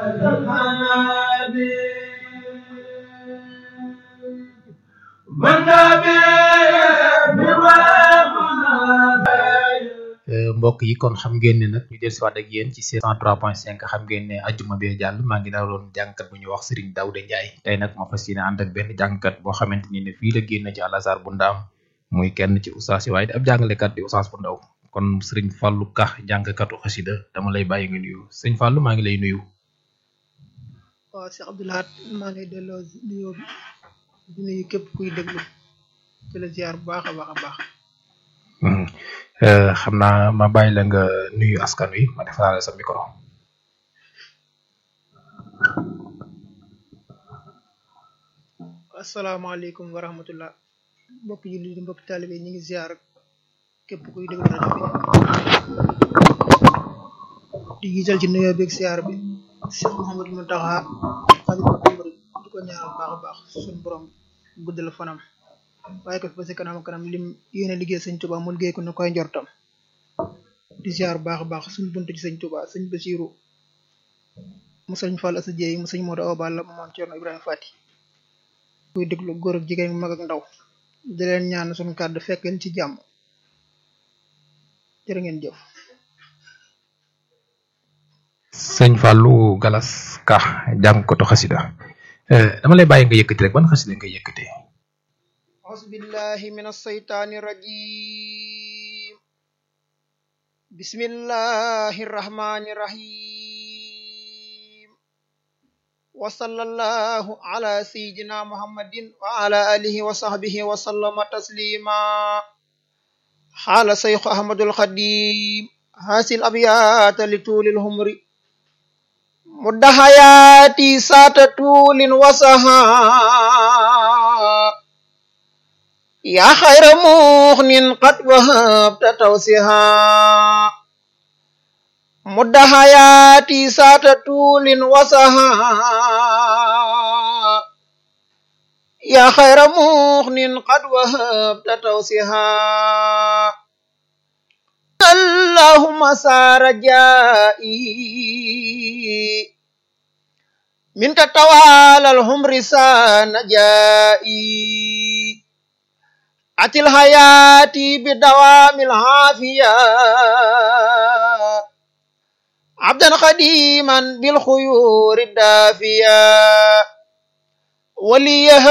mbokk yi kon xam ngeen ne nag ñu del si waat ak yéen ci 103.5 xam ngeen ne ajjuma bee jàll maa ngi daloon jàngkat bu ñuy wax Serigne Daouda Ndiaye tey nag ma fas yéene ànd ak benn jàngkat boo xamante ni ne fii la génn ci Al Azhar bu ndaam muy kenn ci ustaas yi waaye di ab jàngalekat di ustaas bu ndaw kon Serigne Fallou Ka jàngkatu xasida dama lay bàyyi nga nuyu sëñ Fallou maa ngi lay nuyu. waaw Cheikh Abdoulahat maa ngi lay delloo nuyoo bi di nuyu képp kuy déglu ci la ziar bu baax a baax a baax. xam naa ma bàyyi la nga nuyu askan wi ma defaraale sa micro. asalaamaaleykum wa rahmatullah mbokk jullit di mbokk taalibe ñu ngi ziar képp kuy déglu rajo bi di gisal ci nuyoo beeg ziar bi Cheikh Mouhamadou Mountakha xalifa umri di ko ñaanal baax a baax suñu borom guddal fanam waaye ko fi ba si kanam kanam lim yéene liggéey sëñ Tuba mu liggéey ko na koy njortam di ziar baax a baax suñ bunt ci sëñ Tuba sëñ Basiru mu sëñ Fall Asa Jeey mu sëñ Modou Awa Balla mu moom Cerno Ibrahima Fati kuy déglu góor ak jigéen mag ak ndaw di leen ñaan suñu kàddu fekk leen ci jàmm jërë ngeen jëf sëñ Fallou Galas Ka jàngkatu xasida dama lay bàyyi nga yëkkati rek ban xasida nga yëkkati أعوذ بالله من الشيطان الرجيم بسم الله الرحمن الرحيم وصلى الله على سيدنا محمد وعلى آله وصحبه وسلم تسليما حال شيخ أحمد الخديم هذه الأبيات لطول الهمر مد حياتي سات طول وسها يا خير مغن قد وهبت توسها مد حياتي سات طول وسها يا خير مغن قد وهبت توسها اللهم سار جائي منك توالى الهمر سان جائي أتي الحياة بدوام العافية عبدا خديما بالخيور الدافية وليهب